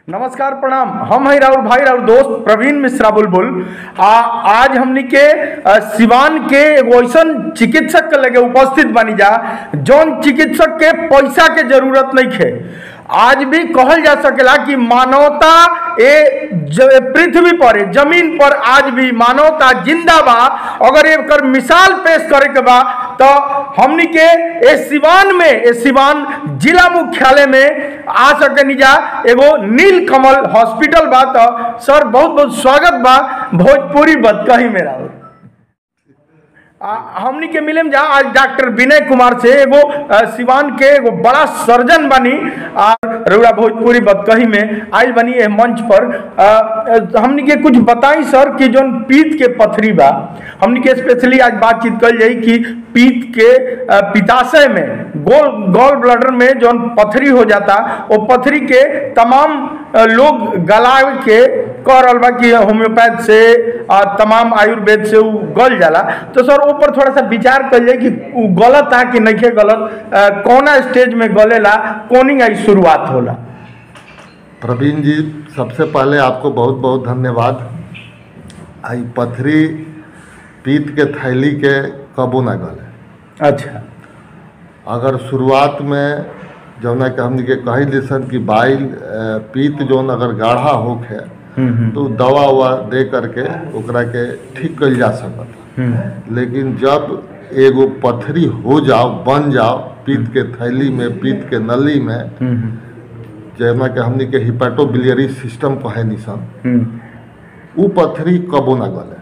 नमस्कार प्रणाम हम हैं राहुल भाई राहुल दोस्त प्रवीण मिश्रा बुलबुल आ आज हमनी के अ, सिवान के एगो ऐसन चिकित्सक के लगे उपस्थित बनी जा जौन चिकित्सक के पैसा के जरूरत नहीं है आज भी कहल जा सकेला कि मानवता ए ज- पृथ्वी पर ए, जमीन पर आज भी मानवता जिंदा बा अगर एकर मिसाल पेश करे के बा तो हमनी के ए सिवान में ए सिवान जिला मुख्यालय में आ सके जा एगो नील कमल हॉस्पिटल बा तो सर बहुत बहुत स्वागत बा भोजपुरी बदकही में राहुल आ, हमनी के मिले में जा आज डॉक्टर विनय कुमार से एगो अ, सिवान के एगो बड़ा सर्जन बनी आ रउरा भोजपुरी बदकही में आयल बनी ए मंच पर अ, अ, हमनी के कुछ बताई सर कि जोन पीत के पथरी बा हमनी के स्पेशली आज बातचीत कल जाई कि पीत के अ, पिताशय में गोल गॉल ब्लडर में जोन पथरी हो जाता वो पथरी के तमाम अ, लोग गला के कह रहल बा कि होम्योपैथ से आ, तमाम आयुर्वेद से उ गल जाला तो सर ऊपर थोड़ा सा विचार कर जाए कि उ गलत है कि नहीं गलत अ, कौना स्टेज में गलेला कोनी आई शुरुआत होला प्रवीण जी सबसे पहले आपको बहुत बहुत धन्यवाद आई पथरी पीत के थैली के कबो ना गले अच्छा अगर शुरुआत में जौना कि हमनी के कही लिसन कि बाइल अ, पीत जौन अगर गाढ़ा होखे तो दवा उवा दे करके ओकरा के ठीक कइल जा सकता लेकिन जब एगो पथरी हो जाओ बन जाओ पीत के थैली में पीत के नली में जैमा कि हमनी के हिपेटोबिलियरी सिस्टम कहे निसन उ पथरी कबो ना गले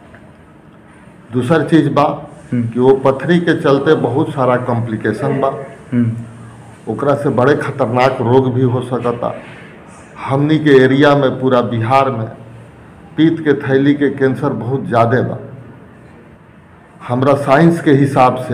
दूसर चीज बा कि वो पथरी के चलते बहुत सारा कॉम्प्लिकेशन बा ओकरा से बड़े खतरनाक रोग भी हो सकता हमनी के एरिया में पूरा बिहार में पीत के थैली के कैंसर बहुत ज़्यादा बा हमरा साइंस के हिसाब से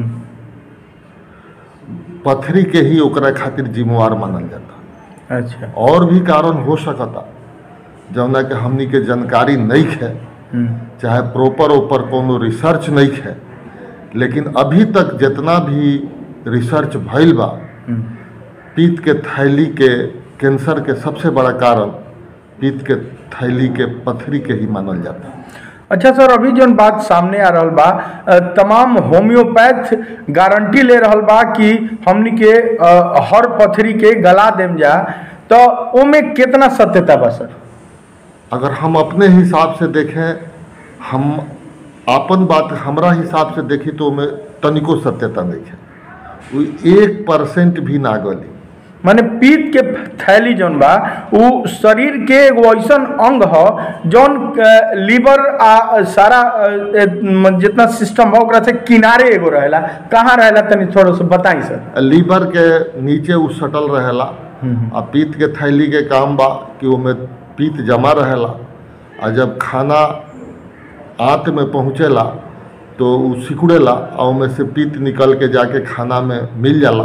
पथरी के ही ओकरा खातिर जिम्मेवार मानल जाता अच्छा और भी कारण हो सकता जौना कि हमनी के जानकारी नहीं है चाहे प्रॉपर ऊपर कोनो रिसर्च नहीं है लेकिन अभी तक जितना भी रिसर्च भइल बा पीत के थैली के कैंसर के सबसे बड़ा कारण पीत के थैली के पथरी के ही मानल जाता अच्छा सर अभी जौन बात सामने आ रहल बा अ, तमाम होम्योपैथ गारंटी ले रहल बा कि हमनी के अ, हर पथरी के गला देम जा तो ओमे कितना सत्यता बा सर अगर हम अपने हिसाब से देखें हम अपन बात हमरा हिसाब से देखी तो में तनिको सत्यता नहीं है वो एक परसेंट भी ना गली माने पीत के थैली जौन बा उ शरीर के एगो ऐसन अंग ह जौन अ, लीवर आ सारा अ, ए, म, जितना सिस्टम बा ओकरा से किनारे एगो रहेला कहाँ रहेला तनी थोड़ा सा बताई सर लीवर के नीचे उ सटल रहेला आ पीत के थैली के काम बा कि ओमे पीत जमा रहेला आ जब खाना आंत में पहुँचेला तो उ सिकुड़ेला आ ओमे से पीत निकल के जाके खाना में मिल जाला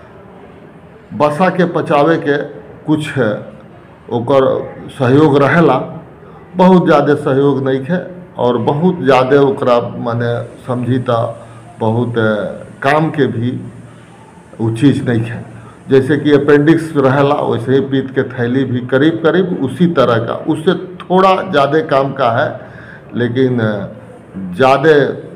बसा के पचावे के कुछ ओकर सहयोग रहेला बहुत ज़्यादा सहयोग नहीं है और बहुत ज़्यादा ओकरा माने समझी तो बहुत अ, काम के भी वो चीज़ नहीं है जैसे कि अपेंडिक्स रहेला वैसे ही पीत के थैली भी करीब करीब उसी तरह का उससे थोड़ा ज़्यादा काम का है लेकिन ज़्यादा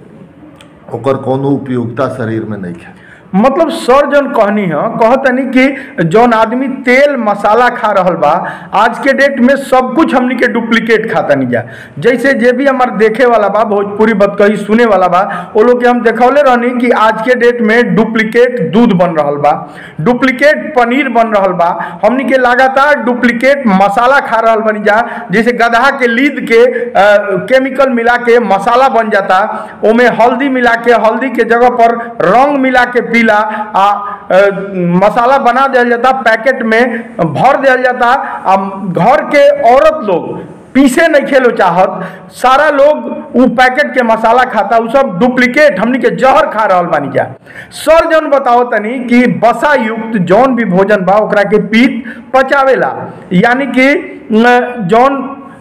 ओकर कोनो उपयोगिता शरीर में नहीं है मतलब सर जौन कहनी है कहतनी कि जौन आदमी तेल मसाला खा रहल बा आज के डेट में सब कुछ हमनी के डुप्लीकेट खातनी जा जैसे जे भी हमार देखे वाला बा भोजपुरी बतकही सुने वाला बा वो लोग के हम देखौले रहनी कि आज के डेट में डुप्लीकेट दूध बन रहल बा डुप्लीकेट पनीर बन रहल बा हमनी के लगातार डुप्लीकेट मसाला खा रहल बनी जा जैसे गदहा के लीद के अ, केमिकल मिला के मसाला बन जाता ओमे हल्दी मिला के हल्दी के जगह पर रंग मिला के पीला आ अ, मसाला बना दिया जाता पैकेट में भर दिया जाता आ घर के औरत लोग पीसे नहीं खेलो चाहत सारा लोग उ पैकेट के मसाला खाता उ सब डुप्लीकेट हमनी के जहर खा रहल बानी जा सर जौन बताओ तनी कि बसा युक्त जौन भी भोजन बा ओकरा के पीत पचावेला यानी कि न, जौन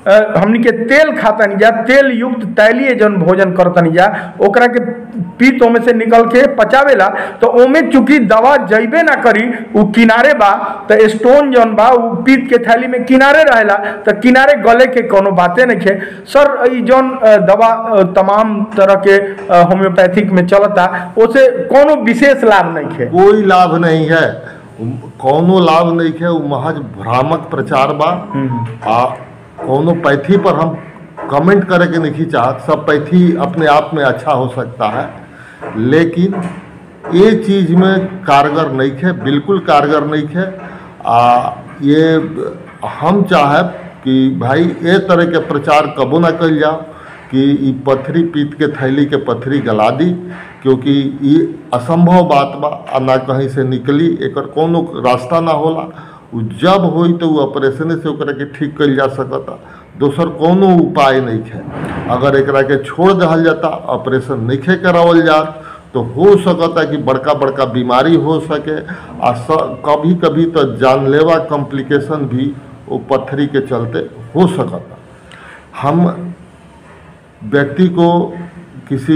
अ, हमनी के तेल खातनी जा तेल युक्त तैलीय जौन भोजन करतनी जा ओकरा के पीत ओमे से निकल के पचावेला तो ओमे चूंकि दवा जइबे ना करी उ किनारे बा तो स्टोन जौन बा उ पीत के थैली में किनारे रहेला तो किनारे गले के कोनो बाते नहीं है सर ई जौन अ, दवा अ, तमाम तरह के अ, होम्योपैथिक में चलता ओसे कोनो विशेष लाभ नहीं है कोई लाभ नहीं है कौनो लाभ नहीं है वो महज भ्रामक प्रचार बा आ कौनो पैथी पर हम कमेंट करे के नहीं चाहत सब पैथी अपने आप में अच्छा हो सकता है लेकिन ये चीज में कारगर नहीं है बिल्कुल कारगर नहीं है आ ये हम चाहब कि भाई ए तरह के प्रचार कबो ना कल जाओ कि ई पथरी पीत के थैली के पथरी गला दी क्योंकि ये असंभव बात बा आ ना कहीं से निकली एकर कोनो रास्ता ना होला उ जब होई तो उ ऑपरेशन से ओकरा के ठीक कल जा सकता दोसर कोनो उपाय नहीं है अगर एकरा के छोड़ दहल जाता ऑपरेशन नहीं करावल जात तो हो सकता कि बड़का बड़का बीमारी हो सके आ स, कभी कभी तो जानलेवा कॉम्प्लिकेशन भी वो पत्थरी के चलते हो सकता हम व्यक्ति को किसी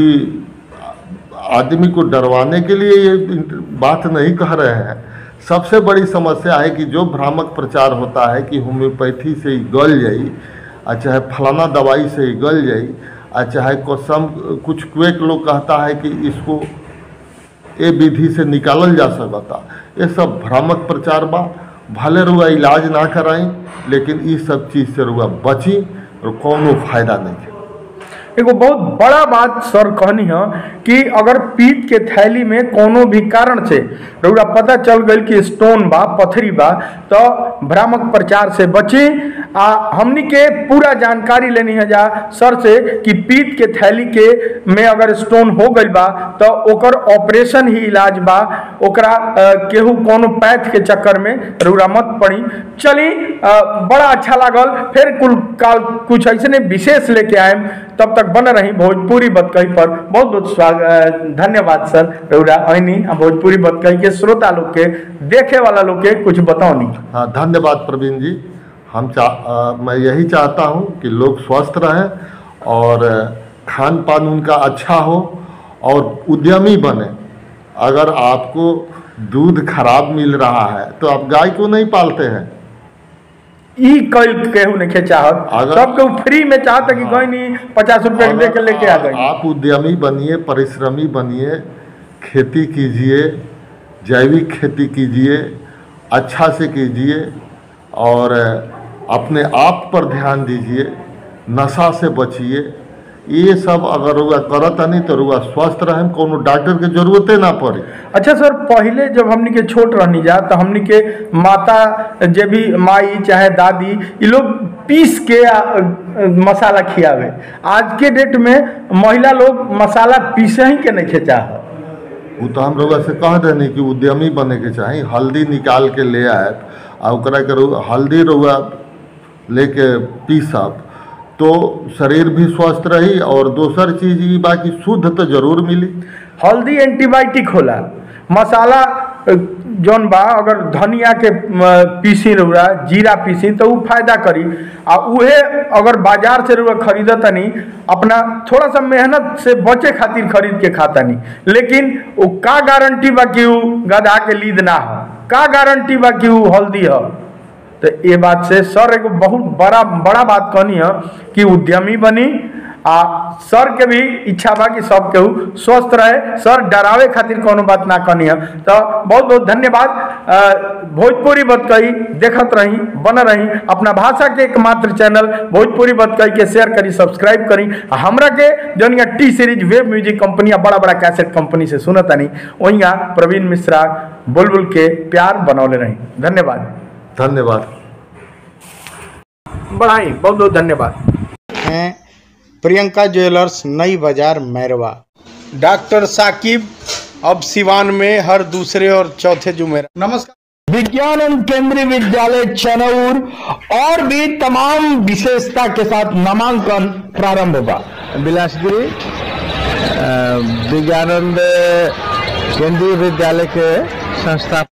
आदमी को डरवाने के लिए ये बात नहीं कह रहे हैं सबसे बड़ी समस्या है कि जो भ्रामक प्रचार होता है कि होम्योपैथी से ही गल जाई आ चाहे फलाना दवाई से ही गल जाई आ चाहे कसम कुछ क्वेक लोग कहता है कि इसको ए विधि से निकालल जा सकता ये सब भ्रामक प्रचार बा भले रुआ इलाज ना कराई लेकिन इस सब चीज़ से रुआ बची और कोनो फायदा नहीं है एगो बहुत बड़ा बात सर कहनी है कि अगर पीत के थैली में कोनो भी कारण से रउरा पता चल गई कि स्टोन बा पथरी बा तो भ्रामक प्रचार से बची आ हमनी के पूरा जानकारी लेनी है जा सर से कि पीत के थैली के में अगर स्टोन हो गई बा तो ओकर ऑपरेशन ही इलाज बा ओकरा अ, केहू कोनो पैथ के चक्कर में रउरा मत पड़ी चली अ, बड़ा अच्छा लागल फिर कुल काल कुछ ऐसे विशेष लेके आए तब तक बन रही भोजपुरी बतकही पर बहुत बहुत स्वागत धन्यवाद सर रउरा ऐनी आ भोजपुरी बतकही के श्रोता लोग के देखे वाला लोग के कुछ बताओनी हाँ धन्यवाद प्रवीण जी हम चा अ, मैं यही चाहता हूँ कि लोग स्वस्थ रहें और खान पान उनका अच्छा हो और उद्यमी बने अगर आपको दूध खराब मिल रहा है तो आप गाय को नहीं पालते हैं ई कल केहू नहीं चाहत अगर- सब केहू फ्री में चाहत कि गई नहीं पचास रुपए दे के लेके आ अगर गई आप उद्यमी बनिए परिश्रमी बनिए खेती कीजिए जैविक खेती कीजिए अच्छा से कीजिए और अपने आप पर ध्यान दीजिए नशा से बचिए ये सब अगर रुआ करत नहीं तो रुआ स्वस्थ रहें कोनो डॉक्टर के जरूरते ना पड़े अच्छा सर पहले जब हमनी के छोट रहनी जा तो हमनी के माता जे भी माई चाहे दादी ये लोग पीस के आ, अ, मसाला खियावे आज के डेट में महिला लोग मसाला पीसे ही के नहीं खेचा है वो तो हम रउआ से कह देनी कि उद्यमी बने के चाही हल्दी निकाल के ले आए आ ओकरा के रउआ- हल्दी रउआ लेके पीसब तो शरीर भी स्वस्थ रही और दोसर चीज ई बा कि शुद्ध तो जरूर मिली हल्दी एंटीबायोटिक होला मसाला अ, जौन बा अगर धनिया के म, पीसी रउरा जीरा पीसी तो उ फायदा करी आ उहे अगर बाजार से रउरा खरीदतनी अपना थोड़ा सा मेहनत से बचे खातिर खरीद के खातनी लेकिन वो का गारंटी बा कि उ गधा के लीद ना हो का गारंटी बा कि उ हल्दी हो तो ये बात से सर एगो बहुत बड़ा बड़ा बात कहनी है कि उद्यमी बनी आ सर के भी इच्छा बा कि सब केहू स्वस्थ रहे सर डरावे खातिर कोनो बात ना कहनी है तो बहुत बहुत धन्यवाद अ, भोजपुरी बतकही देखत रही बन रही अपना भाषा के एकमात्र चैनल भोजपुरी बतकही के शेयर करी सब्सक्राइब करी आ हमरा के जौन यहाँ T Series web music company आ बड़ा बड़ा कैसेट कंपनी से सुनतानी वहीं प्रवीण मिश्रा बुलबुल के प्यार बनौले रही धन्यवाद धन्यवाद बढ़ाई बहुत बहुत धन्यवाद हैं प्रियंका ज्वेलर्स नई बाजार मैरवा डॉक्टर साकिब अब सिवान में हर दूसरे और चौथे जुमेरा नमस्कार विज्ञान केंद्रीय विद्यालय चनौर और भी तमाम विशेषता के साथ नामांकन प्रारंभ होगा बिलासपुरी अ, विज्ञानंद केंद्रीय विद्यालय के संस्था